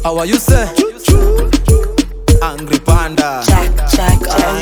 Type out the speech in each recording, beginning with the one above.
How are you say? Angry Panda Jack, Jack,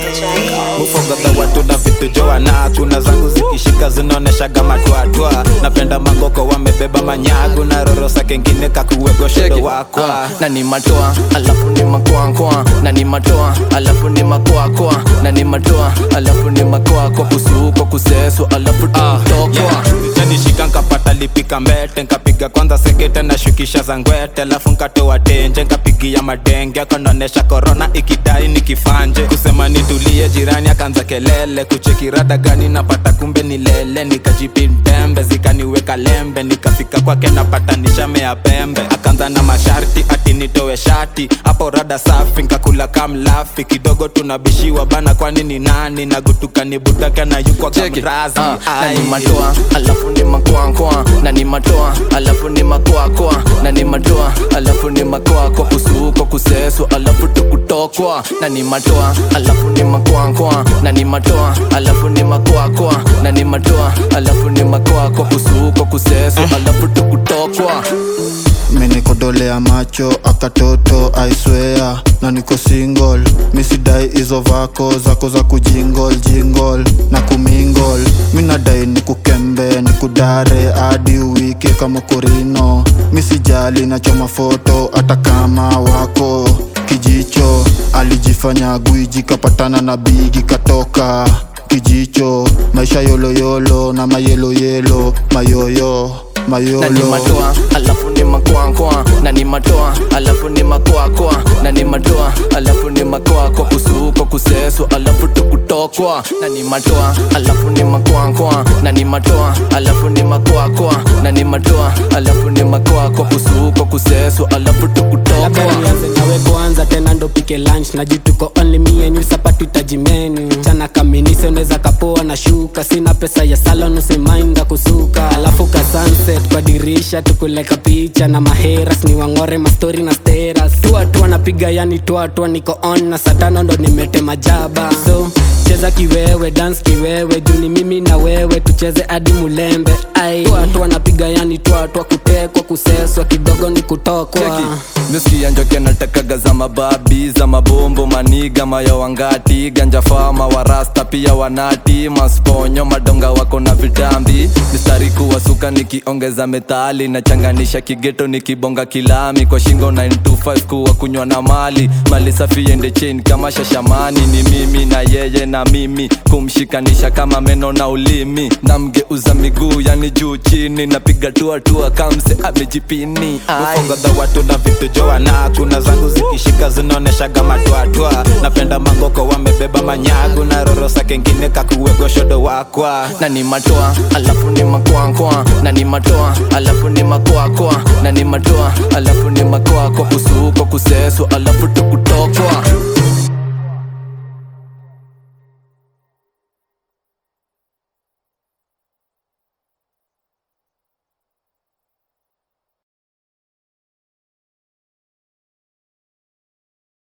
Jack. mufogadha watu na vitu joana kuna zangu zikishika zinaoneshaga matwatwa napenda mangoko wamebeba manyagu na rorosa kengine kakuwego shedo wakwa na ni matoa alafu ni makoakoa na ni matoa alafu ni makoakoa na ni matoa alafu ni makoako kusuko kuseso alafu tutokwa nishika nkapata lipika mbete nkapiga kwanza sekete na shukisha za ngwete alafu nkatoa tenje nkapigia madenge akonaonesha korona ikidai nikifanje kusema nitulie jirani akaanza kelele kuchekirada gani napata kumbe ni lele nikajipindembe zikaniweka lembe nikafika kwake napata nishamea pembe akaanza na masharti ati nitowe shati hapo rada safi nkakula kamlafi kidogo tunabishiwa bana kwani ni nani nagutukanibutake na yukwa kamrazi Ah, na Ai. ni matoa alafu ni makoakoa na ni matoa alafu ni makoakoa na ni matoa alafu ni makoako kusuko kuseso alafu tukutokwa na ni matoa alafu ni makoakoa na ni matoa alafu ni makoakoa na ni matoa alafu ni makoako kusuko kuseso alafu tukutokwa menikodolea macho akatoto aiswea na niko single misidai hizo vako zako za kujingol jingol na kumingol minadai nikukembe nikudare hadi wiki kama korino misijali nachoma foto hata kama wako kijicho alijifanya gwiji kapatana na bigi katoka kijicho maisha yoloyolo na mayeloyelo mayoyo na ni mayolo matoa alafu ni makoakoa na ni matoa alafu ni makoakoa na ni matoa alafu ni makoako kusuko kuseso alafu tukutokwa na ni matoa alafu ni makoakoa na ni matoa alafu ni makoakoa na ni matoa alafu ni makoako kusuko kuseso alafu labda tukutokwa nianze nawe kwanza tena ndo pike lunch na juu tuko only me and you sapatu tajimenu chana kaminise unaweza kapoa na shuka sina pesa ya salon usimainda kusuka alafu ka sunset kwa dirisha tukuleka picha na maheras ni wangore mastori na steras tuatua napiga yani tuatua niko on na satano ndo nimetema jaba so cheza kiwewe dance kiwewe juu ni mimi na wewe tucheze hadi mulembe ai tuatua napiga yani tuatua kutekwa kuseswa kidogo ni kutokwa misikia njoke natakaga za mababi za mabombo maniga maya wangati ganja fama warasta pia wanati masponyo madonga wako na vitambi mistari kuwasuka nikiongeza metali nachanganisha kigeto nikibonga kilami kwa shingo 925 kuwa kunywa na mali mali safi ende chain kama shashamani ni mimi na yeye na mimi kumshikanisha kama meno na ulimi namgeuza miguu yani juu chini napiga tuatua kamse amejipini Ai. ufongodha watu na vitu joana kuna zangu zikishika zinaoneshaga matwatwa napenda mangoko wamebeba manyagu na rorosa kengine kakuwego shodo wakwa na ni matoa alafu ni makoakoa na ni matoa alafu ni makoakoa na ni matoa alafu ni makoako kusuko kuseso alafu tukutokwa